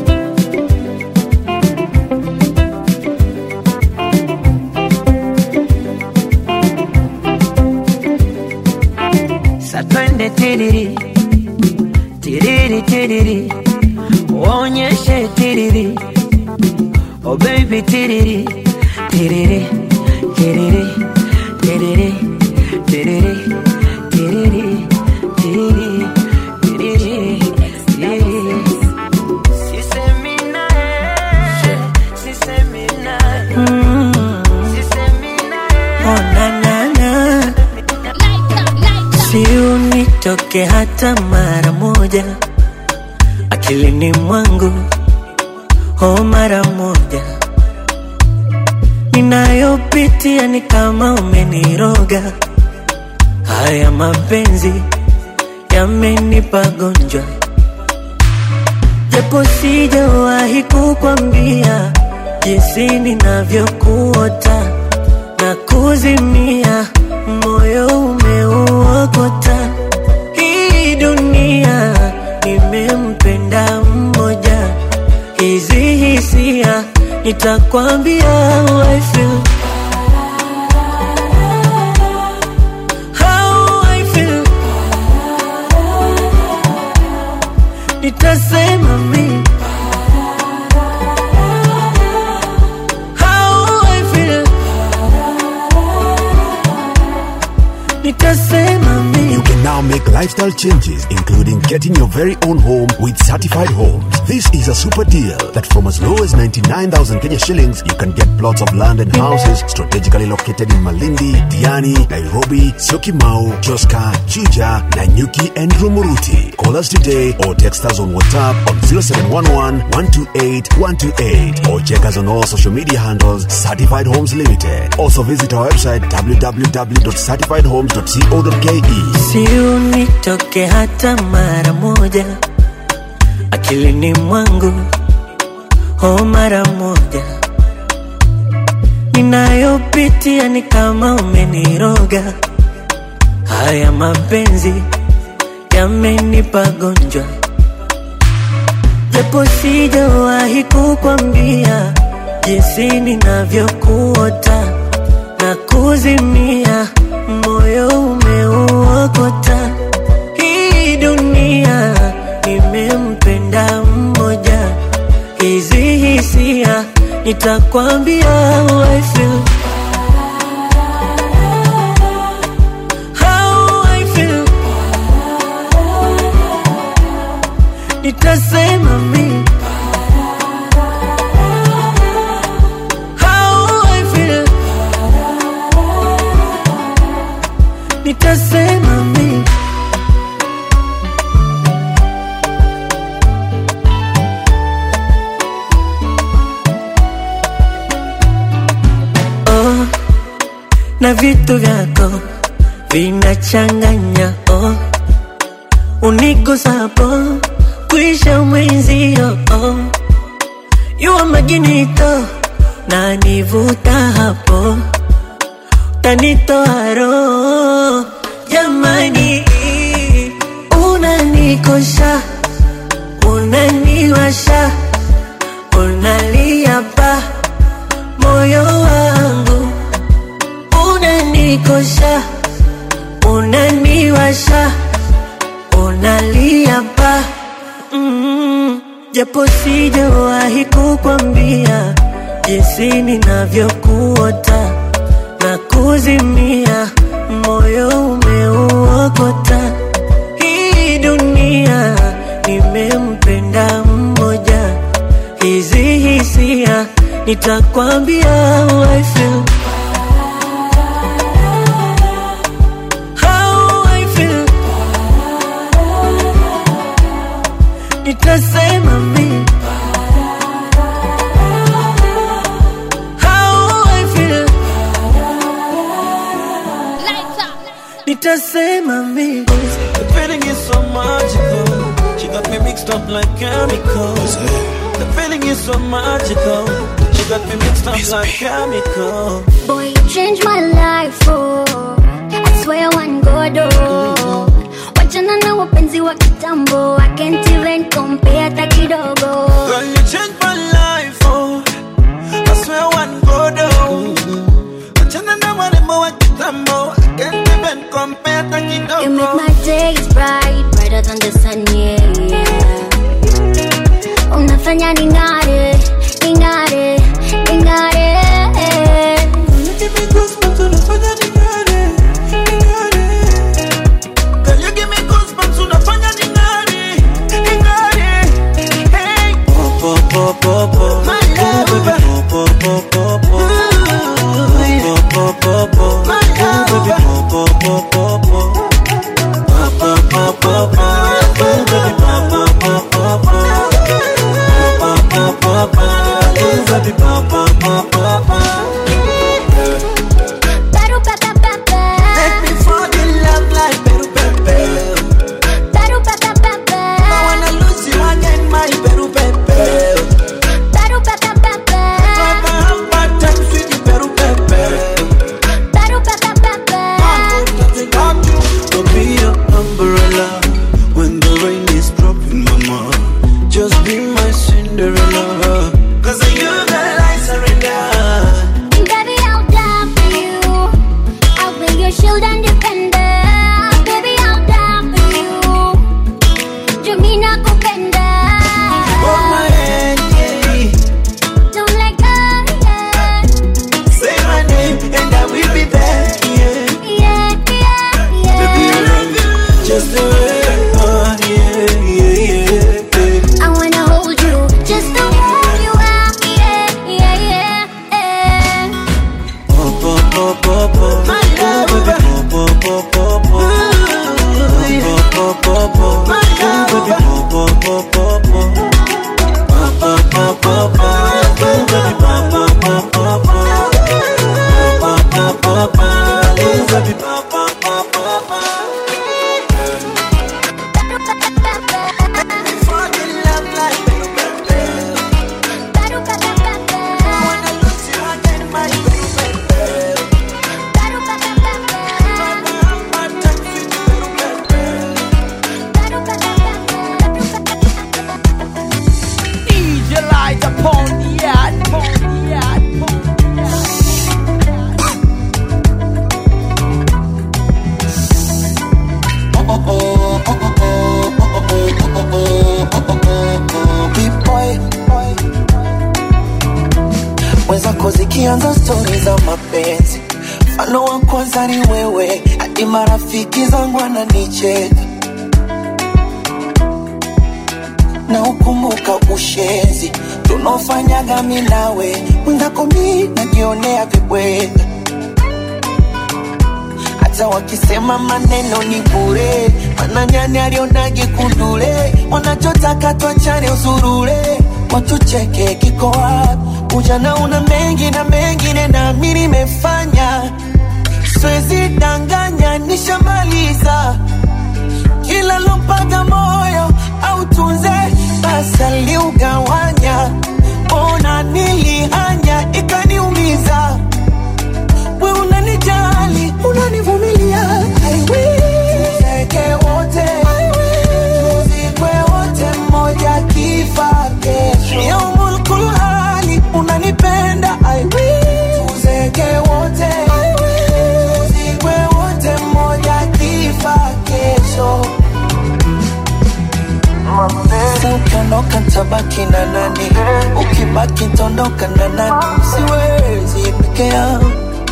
sa twende tiriri tiriri tiriri uonyeshe tiriri oh baby tiriri tiriri tiriri tiriri tiriri tiriri tiriri tiriri tiriri sisemi naye sisemi naye sisemi naye oh na na na si unitoke hata mara moja akilini mwangu oh mara moja ninayopitia ni kama umeniroga haya mapenzi yamenipa gonjwa japo sijawahi kukwambia jinsi ninavyokuota na kuzimia moyo umeuokota hii dunia nimempenda mmoja hizi hisia nitakwambia how I feel. How I feel. nitasema mi How I feel. nitasema mi You can now make lifestyle changes, including getting your very own home with certified homes. This is a super deal that from as low as 99,000 Kenya shillings, you can get plots of land and houses strategically located in Malindi, Diani, Nairobi, Syokimau, Joska, Juja, Nanyuki, and Rumuruti. Call us today or text us on WhatsApp on 0711 128 128 or check us on all social media handles Certified Homes Limited. Also visit our website www.certifiedhomes.co.ke. si unitoke hata mara moja akilini mwangu ho mara moja ninayopitia ni kama umeniroga haya mapenzi yamenipa gonjwa japo sijawahi kukwambia jinsi ninavyokuota na kuzimia moyo umeuokota hii dunia nimempenda mmoja hizi hisia nitakwambia how I feel. How I feel. nitasema mi How I feel. nitasema mi oh, na vitu vyako vinachanganya oh, unigusapo kuisha mwenzio oh, yuwa maginito na nivuta hapo tanitoa roho jamani unanikosha unaniwasha unalia pa moyo wangu unanikosha unaniwasha unalia pa mm, japo sijawahi kukwambia jinsi ninavyokuota na kuzimia moyo umeuokota hii dunia nimempenda mmoja hizi hisia nitakwambia how I feel. How I feel. nitasema mi How I feel. nitasema mi The feeling is so magical. She got me mixed up like chemicals. The feeling is so magical. She got me mixed up like chemicals. Boy, you changed my life, oh. I swear one God, oh. Wachana na wapenzi wa kitambo, I can't even compare hata kidogo. Girl, you changed my life, oh. I swear one go down. Achana na warembo wa kitambo. I can't even compare hata You make kidogo. my days bright, brighter than the sun, yeah, yeah. Unafanya ning'are, ning'are, ning'are. You give me goosebumps, unafanya ning'are, ning'are. Girl, you give me goosebumps, unafanya ning'are, ning'are. Hey. Po, po, po, po, po. zako zikianza stori za mapenzi mfano wa kwanza ni wewe hadi marafiki zangu wananicheka na ukumbuka ushenzi tunaofanyaga mi nawe mwenzako mi najionea vibweka hata wakisema maneno ni bure mananyani alionage kundule wanachotaka twachane usurule watucheke kiko wapi ujana una mengi na mengine nami nimefanya siwezi danganya nishamaliza kila lompaga moyo au tunze basi aliugawanya ona nilihanya ikaniumiza we unanijali unanivumilia I will. Tuzeke wote tuzikwe wote mmoja kifa kesho yaumul kulhali unanipenda I will. Tuzeke wote tuzikwe wote mmoja kifa kesho Sasa ukiondoka tabaki na nani? Ukibaki tondoka na nani? Siwezi peke yangu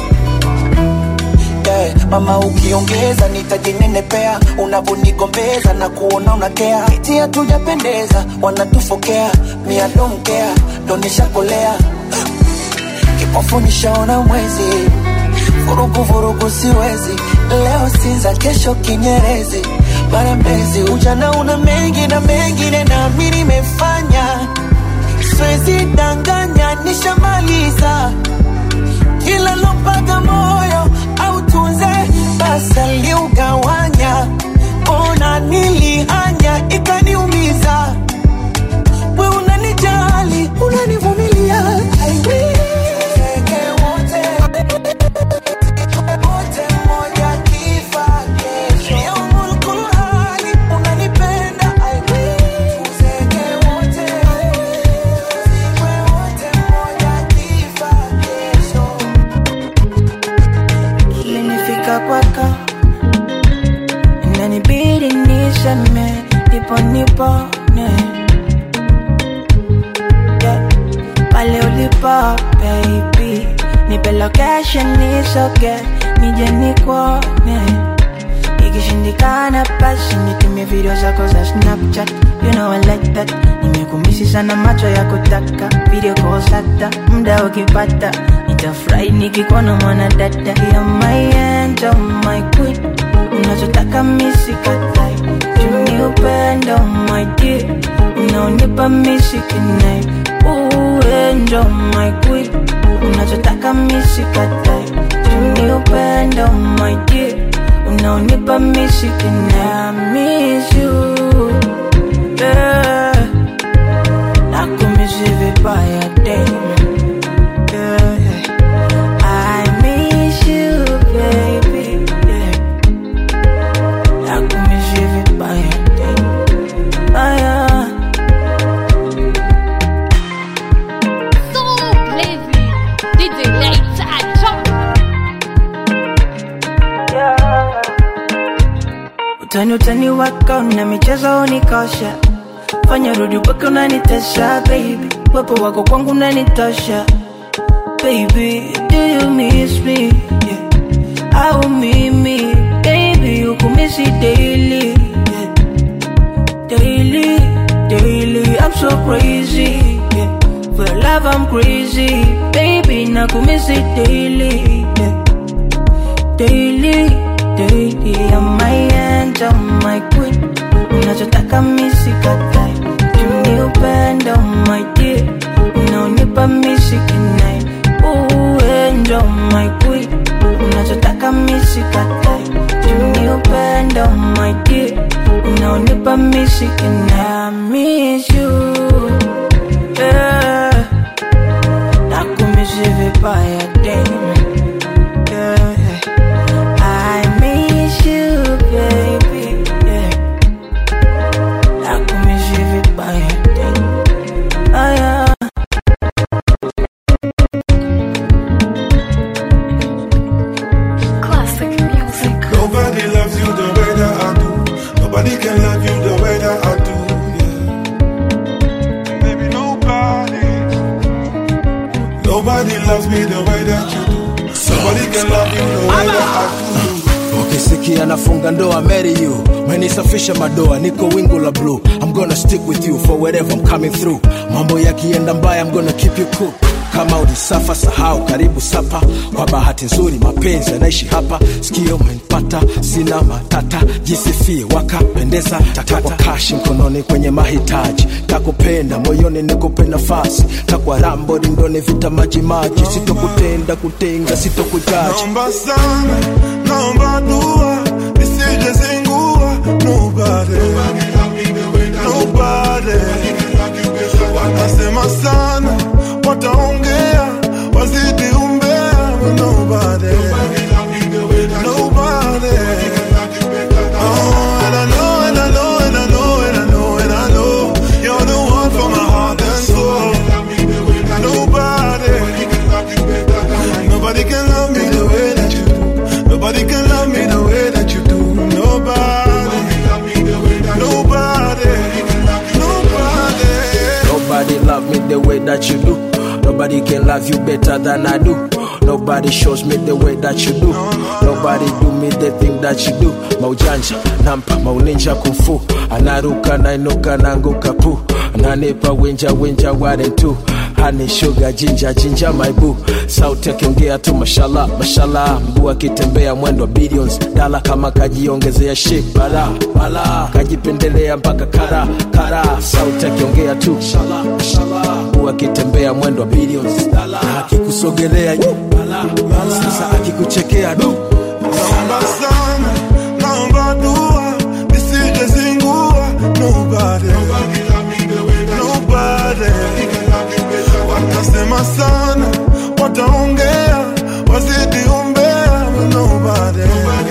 yeah. Mama ukiongeza nitajinenepea, unavonigombeza na kuona unakea, eti hatujapendeza, wanatufokea mia domkea ndo nishakolea kipofu nishaona mwezi vurugu vurugu siwezi leo sinza kesho kinyerezi mara mbezi ujana una mengi na mengine nami nimefanya siwezi danganya nishamaliza kila lompaga moyo au tunze basi aliugawanya ona nilihanya ikaniumiza we unanijali unanivumilia I will. Tuzeke wote wote mmoja kifa kesho. Yaumul kulhali unanipenda I will. Tuzeke wote tuzikwe wote mmoja kifa kesho. Ilinifika kwako inanibidi niseme nipo nipone yeah. pale ulipo baby nipe location nisoge nije nikuone ikishindikana basi nitumie video zako za snapchat you know I like that nimekumisi sana macho ya kutaka video calls hata muda ukipata nitafurahi nikikuona mwana dada ya my angel my queen unachotaka misikatai juni upendo my dear unaonipa misikinai uendo my queen unachotaka misikatai juni upendo my dear unaonipa misikinai I miss you yeah. nakumisi vibaya damn yeah. I miss you, baby. Yeah. Nakumiss you vibaya, damn. Ah, yeah. So lazy. DJ Later Drop. Utani utani wako na michezo unikosha, fanya rudi upake unanitesha baby, wepo wako kwangu unanitosha baby, do you miss me? Yeah. Au mimi baby ukumisi daily yeah. Daily, daily, I'm so crazy yeah. For your love I'm crazy baby nakumisi daily yeah. Daily, daily, I'm my angel, my queen Unachotaka misikatai Juni upendo, my dear Unaonipa misikinai Uendo, my queen Unachotaka misikatai Juni upendo, my dear Unaonipa misikinai I miss you yeah. Nakumisi vibaya, damn yeah. I miss you, baby. Yeah. Nakumiss you vibaya, damn. Ah, yeah. Classic music. Nobody loves you the way that I do. Nobody can love you the way that I do. Yeah. Baby, nobody. Nobody loves me the way that you do. Nobody can love you the way that I do. ukisikia nafunga ndoa marry you menisafisha madoa niko wingu la blue i'm gonna stick with you for wherever i'm coming through mambo yakienda mbaya i'm gonna keep you cool kama ulisafa sahau karibu sapa kwa bahati nzuri mapenzi yanaishi hapa sikio umenipata sina matata jisifie wakapendeza takwa kashi mkononi kwenye mahitaji takupenda moyoni nikupe nafasi takwa rambo rindoni vita majimaji sitokutenda kutenga sitokujaji Naomba sana, naomba dua, nisije zingua. Nobody, nobody. Watasema sana, wataongea, wazidi umbea. but Nobody, nobody. Oh, and I know, and I know, and I know, and I know, and I know, you're the one for my heart and soul. Nobody. Nobody can love me the way that you do. Nobody can love me the way that you do. Nobody. Nobody. Nobody. Nobody love me the way that you do. Nobody can love you better than I do. Nobody shows me the way that you do. Nobody do me the thing that you do. Maujanja, nampa, mauninja kumfu. Anaruka, nainuka, nanguka pu. Ananipa winja, winja, ware tu. Honey, sugar, ginger, ginger, my boo. Sauti akiongea tu mashallah, mashallah. Mguu akitembea mwendo wa billions. Dala kama kajiongezea shit, bala, bala. Kajipendelea mpaka kara, kara. Sauti akiongea tu mashallah, mashallah. Mguu akitembea mwendo wa billions. Dala akikusogelea yu, bala, bala. Sasa akikuchekea du. Naomba sana, naomba dua, nisije zingua. Nobody. Nobody. Watasema sana, wataongea, wazidi umbea. but Nobody.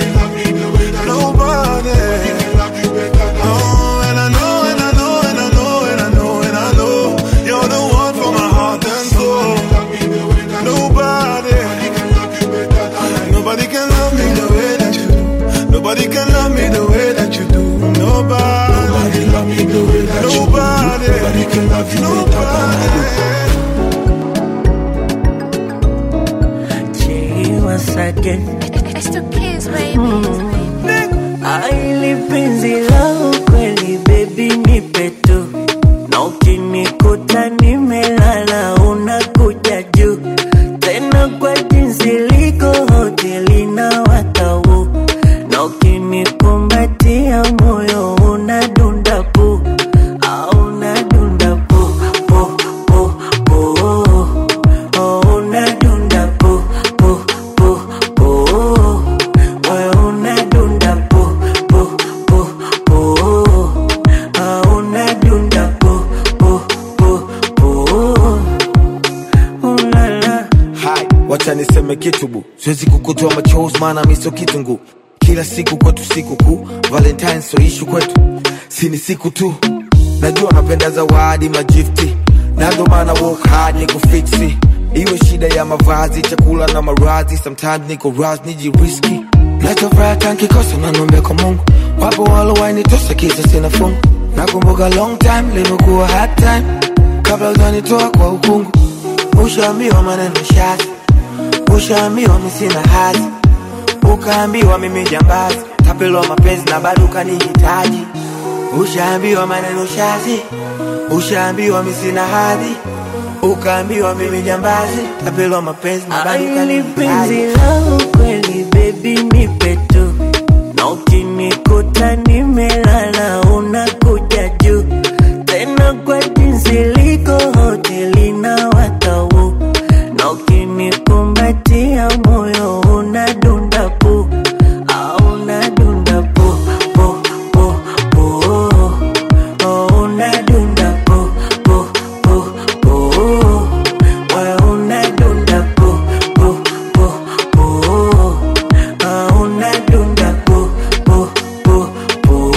Nobody. Oh, and I know, and I know, and I know, and I know, and I know, you're the one for my heart and soul. Nobody. Nobody can love me the way that you do. Nobody can love me the way that you do. Nobody. Nobody love me the way that you do. Nobody can love you better than I do. once again. It's the kids, baby. Aili penzi la ukweli baby nipe tu na ukinikuta nimelala unakuja juu tena kwa jinsi liko hoteli na watau na ukinikumbatia moyo unadunda pu au unadunda pu pu pu pu oh, unadunda pu pu pu pu wewe unadunda pu pu pu pu ah, unadunda pu pu pu pu ulala hai wacha niseme kitu bu siwezi kukutoa machozi maana miso kitungu kila siku kwetu siku kuu valentine so ishu kwetu si ni siku tu najua napenda zawadi majifti na ndo maana work hard ni kufiksi iwe shida ya mavazi chakula na maradhi sometimes niko ras nijiriski nachofuraha tankikosa nanombe kwa mungu wapo walowainitosa kisa sina fungu nakumbuka long time limekuwa hard time kabla ujanitoa kwa ukungu ushaambiwa maneno shazi ushaambiwa mi sina hazi ukaambiwa mimi jambazi tapelwa mapenzi na bado ukanihitaji ushaambiwa maneno shazi ushaambiwa mi sina hadhi ukaambiwa mimi jambazi tapelwa mapenzi na bado Aili penzi ukanihitaji la ukweli baby nipe tu na ukinikuta nimelala unakuja juu tena kwa jinsi liko hoteli na watau na ukinikumbatia moyo unadunda pu au unadunda pu pu pu pu oh, unadunda pu pu pu pu wewe unadunda pu pu pu pu ah, unadunda pu pu pu pu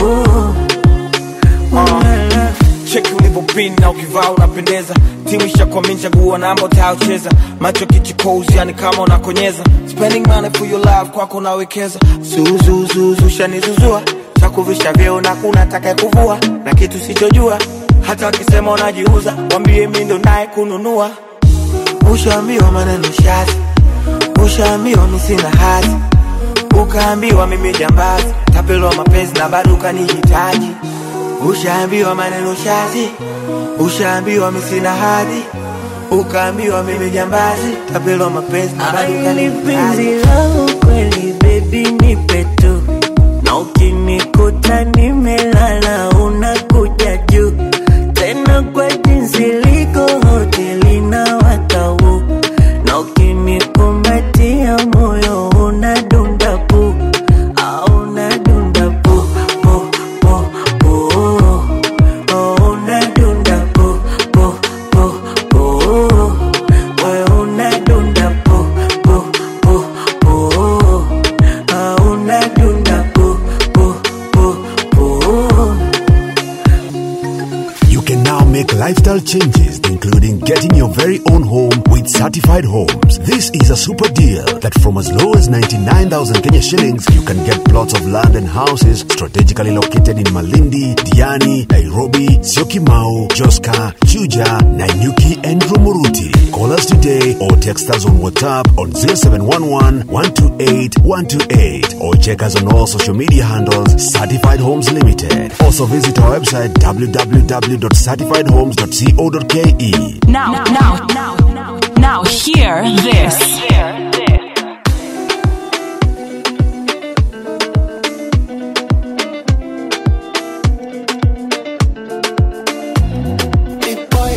ulala cheki ulivyopin na ukivaa unapendeza timu ishakwamini chagua namba utayocheza macho kichikozi yani kama unakonyeza spending money for your love kwako unawekeza zuzuzuzu shanizuzua chakuvisha vyeo na kuna taka kuvua na kitu sichojua hata wakisema unajiuza wambie mi ndo naye kununua ushaambiwa maneno shazi ushaambiwa mi sina hazi ukaambiwa mimi jambazi tapelwa mapenzi na bado ukanihitaji ushaambiwa maneno shazi ushaambiwa mi sina hadhi ukaambiwa mimi jambazi tapelwa mapenzi na bado Ai, ni penzi ukanihitaji langu kweli baby nipe tu na ukinikuta nimelala unakuja juu tena kwa jinsi liko hoteli na watau na ukinikumbatia moyo unadunda pu au unadunda pu pu pu pu oh, unadunda pu pu pu pu wewe unadunda pu pu pu pu ah, unadunda pu pu pu pu You can now make lifestyle changes, including getting your very own home with certified homes. This is a super deal that from as low as 99,000 Kenya shillings, you can get plots of land and houses strategically located in Malindi, Diani, Nairobi, Syokimau, Joska, Chuja, Nanyuki, and Rumuruti. Call us today or text us on WhatsApp on 0711 128 128 or check us on all social media handles Certified Homes Limited. Also visit our website www.certifiedhomes.co.ke. Now, now, now, now, now, hear this. Big boy.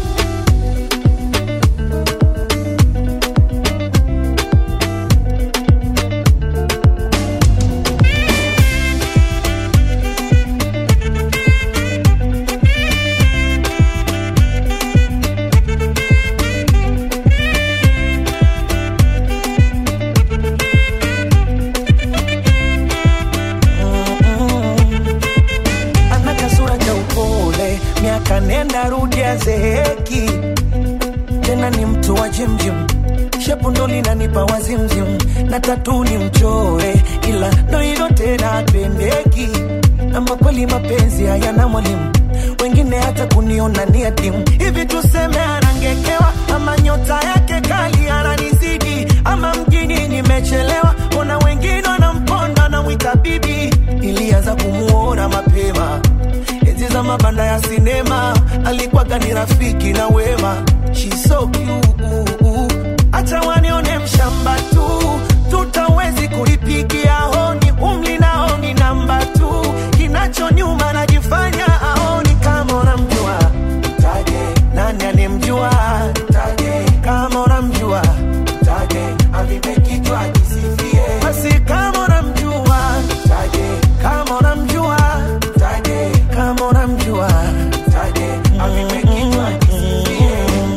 ana kasura cha upole, miaka nenda rudi azeeki, tena ni mtu wa jimjim, shepu ndo linanipa wazimzim, na tatu ni mchore, ila ndo hilo tena apendeki. Ama kweli mapenzi hayana mwalimu, wengine hata kuniona ni adimu. Hivi tuseme anangekewa, ama nyota yake kali ananizidi, ama mjini nimechelewa, ona wengine wanamponda namwita bibi. Ilianza kumuona mapema enzi za mabanda ya sinema, alikuwaga ni rafiki na wema. She's so cute, acha wanione mshamba tu, tutawezi kulipigia honi, umli nao ni namba tu, kinacho nyuma najifanya aoni kama unamjua taje, nani anemjua taje, kama unamjua taje, avipe kichwa kisifie, basi kama unamjua taje, kama unamjua taje, kama unamjua taje, avipe kichwa kisifie.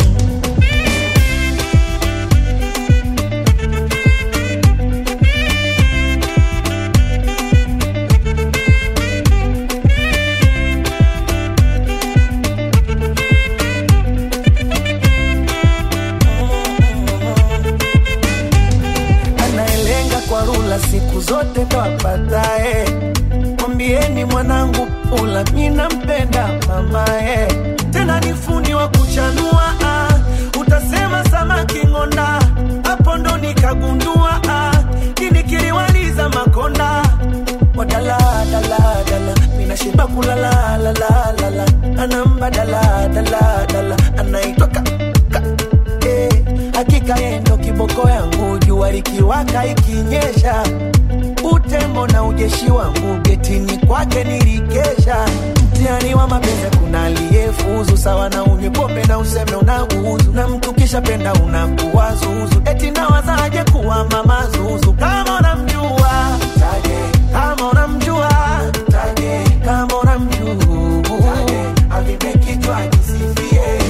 anayelenga kwa rula siku zote ndo apatae. Mwambieni mwanangu pula, mi nampenda mamae, tena ni fundi wa kuchanua ah. Utasema samaki ng'onda, hapo ndo nikagundua ah. Kini kiliwaliza makonda wadala dala dala, mina shiba kulala la la la la, anamba dala dala dala, anaitwa ka, ka eh, hakika yeye ndo kiboko yangu, jua likiwaka ikinyesha, utembo na ujeshi wangu getini kwake nilikesha. Mtihani wa mapenzi kuna aliyefuzu sawa na unywe pombe na useme unauzu, na mtu kisha penda unakuwa zuzu, eti nawazaje kuwa mama zuzu kama unamjua taje, kama unamjua taje, kama unamjua taje, avipe kichwa kisifie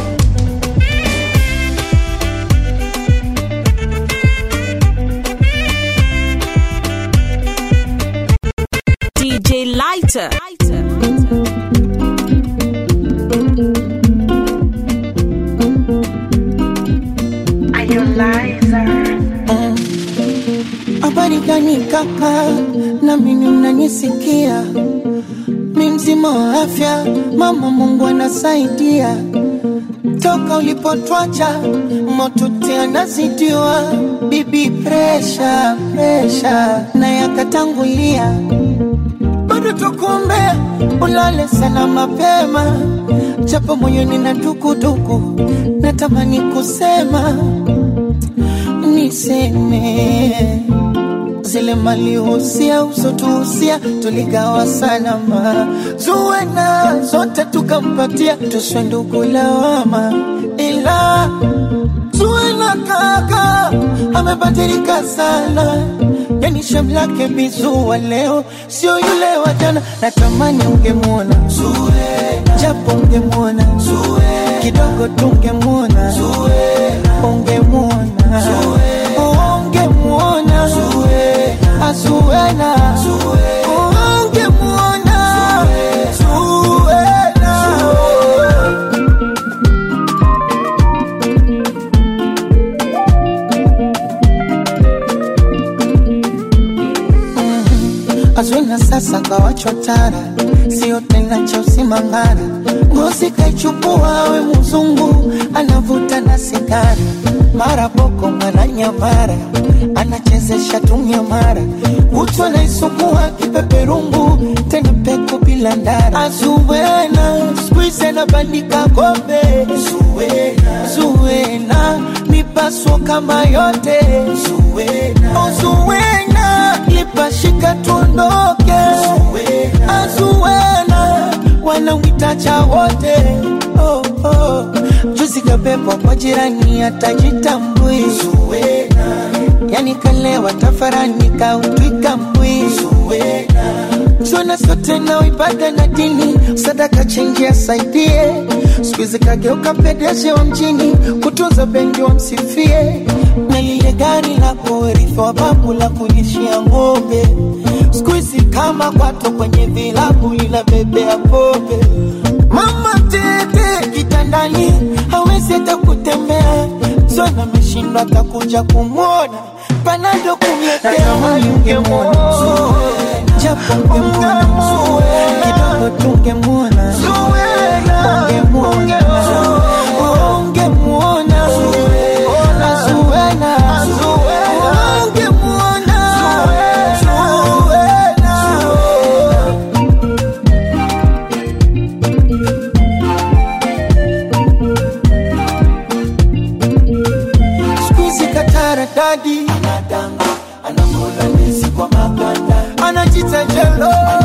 DJ Lighter. Habari gani kaka, na mimi mnanisikia? Mi mzima wa afya, mama Mungu anasaidia, toka ulipotwacha motote anazidiwa bibi presha presha na yakatangulia bado tukuombea ulale sana mapema japo moyoni na dukuduku natamani kusema niseme zile malihusia usotuhusia tuligawa salama zuwena zote tukampatia tuswe ndugu lawama ila zuwena kaka amebadilika sana yani shamlake bizua leo sio yule wa jana natamani ungemwona Zuwena, japo ungemwona Zuwena, kidogo tungemwona Zuwena, ungemwona ungemwona Zuwena, Zuwena, ungemwona Zuwena. Azwina sasa kawachotara, sio tena cha usimangara. Ngozi kaichukua we mzungu, anavuta na sigara, mara boko mara nyamara, anachezesha tumia mara, utu anaisugua kipeperungu, tena peko bila ndara. Azuwena squeeze anabandika kombe, Zuwena, Zuwena mipaso kama yote, Zuwena, oh, Zuwena lipashika tuondoke, Azuwena wanamwitacha wote oh, oh. Juzi kabebwa kwa jirani atajitambui, yani kalewa tafarani kautwika mbwi, zona sote na ibada na dini, sadaka chenji asaidie, siku hizi kageuka pedeshe wa mjini, kutunza bendi wa msifie, na lile gari la kurithi wa babu la kulishia ng'ombe, siku hizi kama kwato kwenye vilabu linabebea pombe. Mama tete kitandani hawezi hata kutembea, zona ameshindwa atakuja kumwona, panado kumletea ungemwona japo ungemwona kidogo tungemwona ungemwona ungemwona Zuwena ungemwona Squeezy katara dadi anadanga anakula ndizi kwa maganda anajita jelo